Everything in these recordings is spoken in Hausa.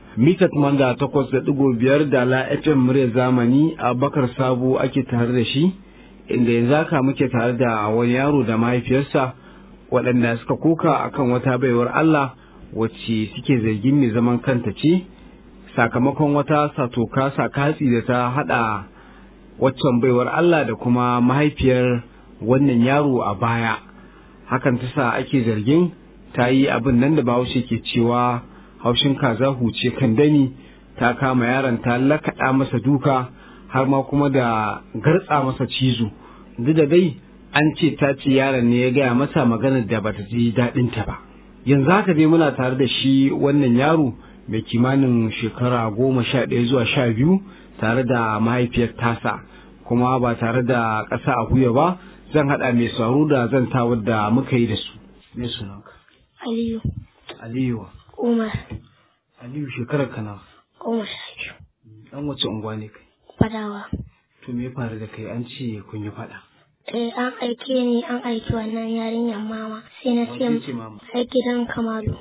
mita da takwas da ɗigo biyar da la FM murya zamani a bakar sabo ake tare da shi inda yanzu haka muke tare da wani yaro da mahaifiyarsa waɗanda suka koka akan wata baiwar Allah wacce suke zargin mai zaman kanta ce sakamakon wata satoka sakatsi da ta haɗa waccan baiwar Allah da kuma mahaifiyar wannan yaro a baya hakan ta sa ake zargin ta yi abin nan da bahaushe ke cewa haushin kaza huce kan dani ta kama yaron ta lakaɗa masa duka har ma kuma da gartsa masa cizo duk da dai an ce ta ce yaron ne ya gaya masa maganar da bata ji daɗin ta ba yanzu haka dai muna tare da shi wannan yaro mai kimanin shekara goma sha ɗaya zuwa sha biyu tare da mahaifiyar tasa kuma ba tare da ƙasa a huya ba zan haɗa mai sauro da zan tawar da muka yi da su me sunanka Aliyu. aliyu Umar. aliyu shekarar kana Goma sha biyu. dan wace unguwa ne kai Fadawa. to me ya faru da kai an ce kun yi faɗa Eh an aike ni an aiki wannan yarinyar mama sai na ce Wace ce mama? ai gidan Kamalu.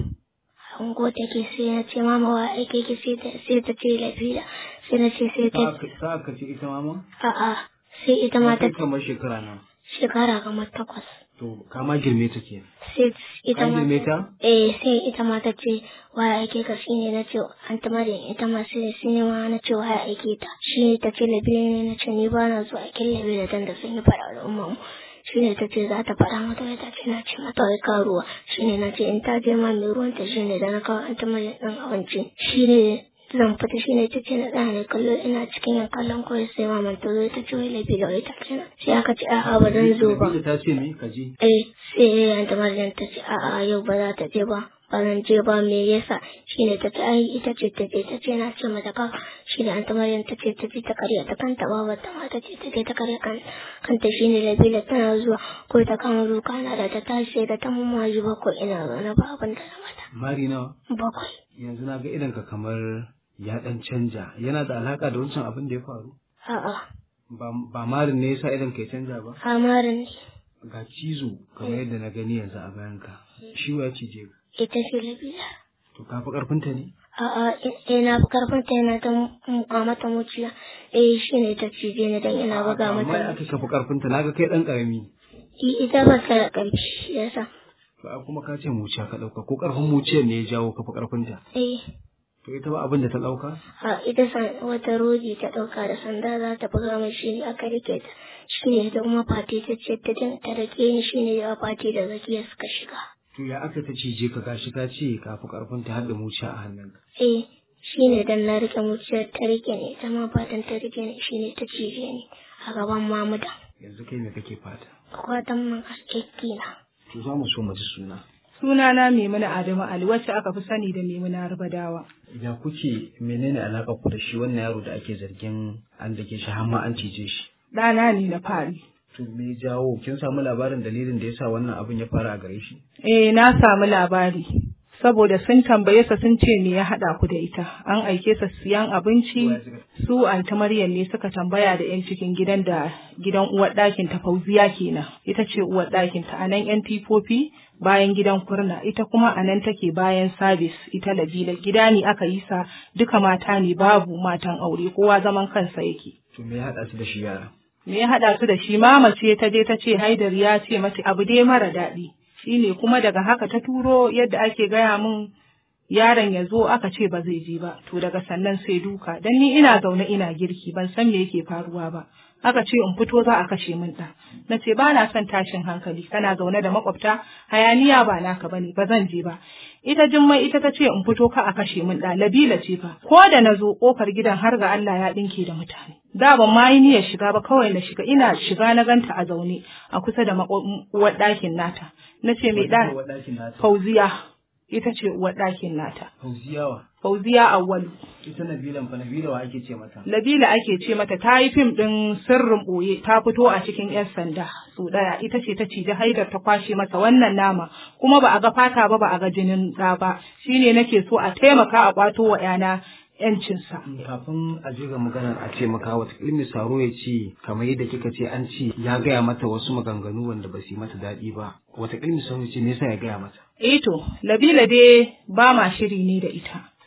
Ango take sai na ce mama wa aike ki sai ta sai ta ce lafiya sai na ce sai ta sa'a ka ce ita mama a'a sai ita ma ta kai kamar shekara nan shekara kamar takwas. to ka ma girme ta ke Sai ita ka ma girme ta eh sai ita ma ta ce waya aike ka shine na ce an ta maryam ita ma sai sai ma na ce waya aike ta shi ta ce labiya ne na ce ni ba na zuwa kin labiya dan da sun yi fara da umma shi ne ta ce za ta fara mata ta ce na ce mata wai ka ruwa shi ne na ce in ta je ma mai ruwan ta shi ne da na kawo an ta maryam ɗin abinci shi ne zan fita shi ne ta ce na ɗaya ne kallo ina cikin yan kallon kawai sai maman ta zo ta ce wai labiya wai ta ce na sai aka ce a'a ba zan zo ba Nabila ta ce me ka je eh sai yanta Maryam ta ce a'a yau ba za ta je ba ba zan je ba me yasa shine ta ce ai ita ce ta je ta ce na ce mata ka shine anta Maryam ta ce ta je ta karya ta kanta ba ta ma ta ce ta je ta karya kan kanta shine Labila tana zuwa ko ta kama zuka na da ta tashi sai da ta mamaji bakwai ina zaune ba abin da na mata mari nawa bakwai yanzu na ga idanka kamar ya dan canja yana da alaka da wancan abin da ya faru a'a ba ba marin ne yasa idan ka ya canja ba amarin ne ga cizo kamar yadda na gani yanzu a bayanka shi wa ya cije ka ita ce Labila to ka fi karfinta ne A'a, ina fi karfin ta yana ta muka mata muciya. Eh, shi ne ta cije ni dan ina buga amma ya mata. aka kafa karfinta na ga kai dan karami I- Ita ba ta da ƙarfi, yasa. to a kuma ka ce muciya ka dauka ko karfin muciyar ne ya jawo kafa karfinta Eh, to ita ba abin da ta dauka a ita san wata rodi ta ɗauka da sanda za ta buga mai shi ne aka rike ta. Shi ne ita kuma fati ta ce ta din ta rike ni shi ne ya fati da zakiya suka shiga. to ya aka ta cije ka gashi ka ce ka fi karfinta har da muciya a hannunka Eh, shi ne dan na rike muciyar ta rike ni, ita ma fatan ta rike ni shi ne ta cije ni a gaban mamuda. yanzu kai me kake fata Kwatan man askekki na. to za mu so mu ji suna Sunana Maimuna Adamu Ali wacce aka fi sani da Maimuna Arbadawa. ya kuke menene alaka ku da shi wannan yaro da ake zargin an dake shi har ma an cije shi Ɗana ne na fari. to me ya jawo kin samu labarin dalilin da yasa wannan abin ya fara a gare shi Eh na samu labari. Saboda sun tambaye sa sun ce me ya haɗa ku da ita. An aike sa siyan abinci. Su Anta Maryam ne suka tambaya da 'yan cikin gidan da gidan uwar ɗakin ta Fauziya kenan. Ita ce uwar ɗakin ta a nan 'yan tifofi bayan gidan kurna ita kuma a nan take bayan sabis ita labila gida ne aka yi sa duka mata ne babu matan aure kowa zaman kansa yake. to me ya haɗa su da shi yara me ya haɗa su da shi mama ce ta je ta ce haidar ya ce mata abu dai mara daɗi shine kuma daga haka ta turo yadda ake gaya min yaron ya zo aka ce ba zai je ba to daga sannan sai duka dan ni ina zaune ina girki ban san me yake faruwa ba aka ce in fito za a kashe min ɗa na ce ba na son tashin hankali kana zaune da makwabta hayaniya ba naka bane ba zan je ba ita jummai ita ta ce in fito ka a kashe min ɗa labila ce fa ko da na zo ƙofar gidan har ga Allah ya ɗinke da mutane da ban ma yi niyyar shiga ba kawai na shiga ina shiga na ganta a zaune a kusa da maƙo- uwar ɗakin nata na ce mai ɗa Uwar ɗakin nata fauziya ita ce uwar ɗakin nata Fauziyawa fauziya awwalu ita Nabilan fa Nabila wa ake ce mata Labila ake ce mata ta yi fim ɗin sirrin ɓoye ta fito a cikin 'yan sanda su ɗaya ita ce ta cije haidar ta kwashe masa wannan nama kuma ba a ga fata ba ba a ga jinin ɗa ba shine nake so a taimaka a ƙwato wa 'yana 'yancinsa. kafin a je ga maganar a ce maka wata ilmi saro ya ce kamar yadda kika ce an ce ya gaya mata wasu maganganu wanda ba su yi mata daɗi ba wata ilmi saro ya ce me yasa ya gaya mata Eh to, Labila dai ba ma shiri ne da ita.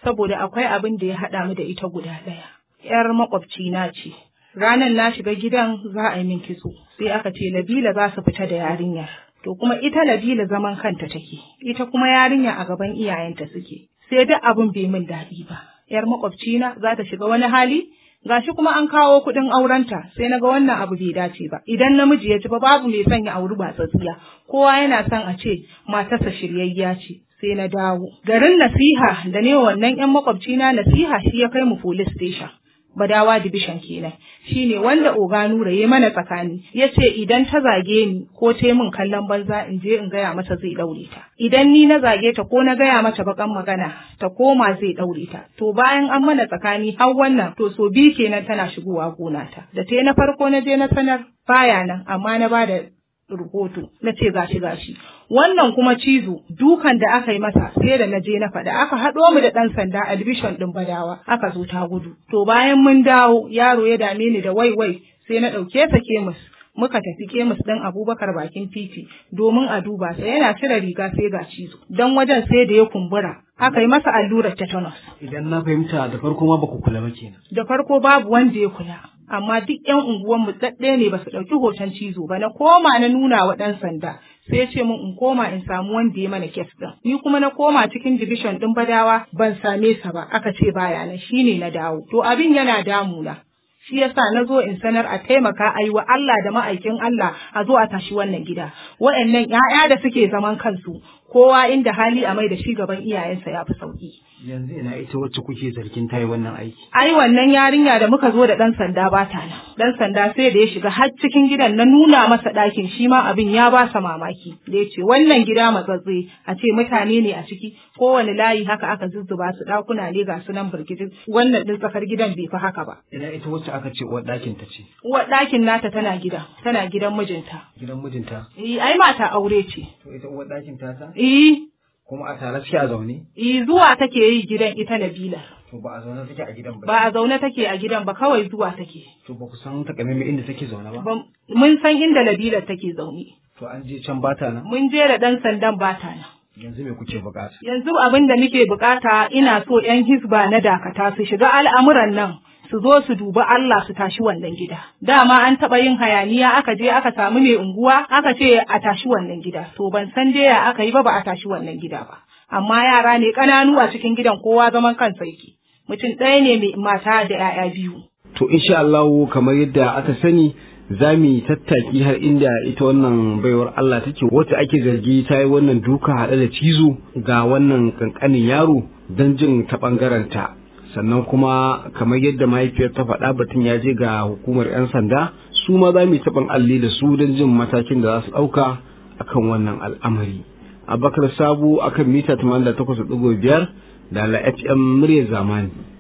saboda akwai abin da ya haɗa mu da ita guda ɗaya. ‘Yar makwabci na ce. Ranar na shiga gidan za a yi min kitso, sai aka ce Nabila za su fita da yarinyar. To kuma ita Nabila zaman kanta take, ita kuma yarinya a gaban iyayenta suke. Sai duk abin bai min daɗi ba. ‘Yar makwabcina za ta shiga wani hali, gashi kuma an kawo kuɗin aurenta sai naga wannan abu bai dace ba idan namiji ya ci ba babu mai son ya auri ba tsatsiya kowa yana son a ce matarsa shiryayya ce sai na dawo garin nasiha da ne wannan yan makwabcina nasiha shi ya kai mu police station Badawa division kenan shine wanda Oga Nura ya mana tsakani ya ce idan ta zage ni ko ta min kallon banza in je in gaya mata zai daure ta idan ni na zage ta ko na gaya mata bakan magana ta koma zai daure ta to bayan an mana tsakani har wannan to so bi kenan tana shigowa gona ta da ta na farko na je na sanar baya nan amma na bada rahoto na ce gashi gashi wannan kuma cizo dukan da aka yi masa sai da na je na faɗa aka haɗo mu da ɗan sanda albishon ɗin badawa aka zo ta gudu to bayan mun dawo yaro ya dame ni da waiwai sai na ɗauke ta kemis muka tafi kemis ɗin abubakar bakin titi domin a duba sai yana cire riga sai ga cizo don wajen sai da ya kumbura aka yi masa allurar tetanus Idan na fahimta da farko ma baku kula ba kenan. da farko babu wanda ya kula amma duk yan unguwanmu ɗaɗɗe ne ba su ɗauki hoton cizo ba na koma na nuna wa ɗan sanda sai ya ce min in koma in samu wanda ya mana kes ɗin ni kuma na koma cikin division ɗin badawa ban same sa ba aka ce baya nan shine na dawo to abin yana damuna shi yasa na zo in sanar a taimaka a yi wa Allah da ma'aikin Allah a zo a tashi wannan gida wa'annan 'ya'ya da suke zaman kansu kowa inda hali a mai da shi gaban iyayensa ya fi sauki Yanzu ina ita wacce kuke zargin ta yi wannan aiki. ai wannan yarinya da muka zo da ɗan sanda ba ta nan ɗan sanda sai da ya shiga har cikin gidan na nuna masa ɗakin shi ma abin ya ba sa mamaki da ya ce wannan gida matsatse a ce mutane ne a ciki kowane layi haka aka zuzzuba su ɗakuna ne ga su nan birgijin wannan ɗin tsakar gidan bai fi haka ba Ina ita wacce aka ce uwar ɗakin ta ce. uwar ɗakin nata tana gida tana gidan mijinta Gidan mijinta. eh ai mata aure ce To ita uwar ɗakin ta ta? eh Kuma a tare suke a zaune? eh zuwa take yi gidan ita Nabila To ba a zaune take a gidan ba. ba a zaune take a gidan ba kawai zuwa take To ba ku san takamaimai inda take zaune ba? Ban- mun san inda Nabila take zaune To an je can bata nan? mun je da ɗan sandan bata nan. Yanzu me kuke bukata? Yanzu abin da nake bukata ina so ‘yan hisba na dakata su shiga al'amuran nan su zo su dubi Allah su tashi wannan gida. Dama an taɓa yin hayaniya aka je aka samu mai unguwa aka ce a tashi wannan gida. To ban san dai ya aka yi ba ba a tashi wannan gida ba. Amma yara ne ƙananu a cikin gidan kowa zaman kansa yake. Mutum ɗaya ne mai mata da ‘ya'ya biyu. To insha Allah kamar yadda aka sani za mu yi tattaki har inda ita wannan baiwar Allah take wacce ake zargi ta yi wannan duka haɗe da cizo ga wannan kankanin yaro don jin ta ɓangarenta. Sannan kuma kamar yadda mahaifiyar ta faɗa batun ya je ga hukumar 'yan sanda su ma za mu yi taɓin alli da su don jin matakin da za su ɗauka akan wannan al'amari. Abakar Sabu akan mita 88.5 da la FM muryar zamani.